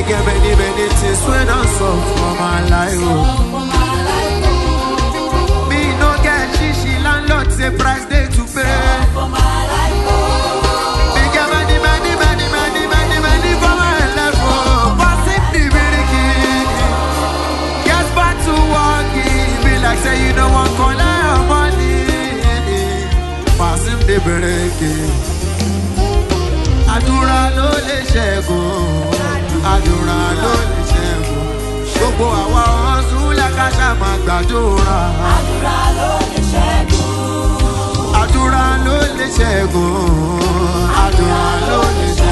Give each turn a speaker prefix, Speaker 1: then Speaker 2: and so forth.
Speaker 1: get many, many things when I solve for my life. Oh. Me no get shishi landlord say price day to pay. Me get many, many, many, many, many, many for my life. Oh. Passing the biriki. Get back to work. it Be like say you don't want collect your money. Passing the biriki. Àdúrà ló lè ṣẹ́gun. Àdúrà ló lè ṣẹ́gun. Gbogbo àwa ọ̀sùn lẹ́kàṣà máa gbàdúrà.
Speaker 2: Àdúrà ló lè ṣẹ́gun.
Speaker 1: Àdúrà ló lè ṣẹ́gun. Àdúrà ló lè ṣẹ́gun.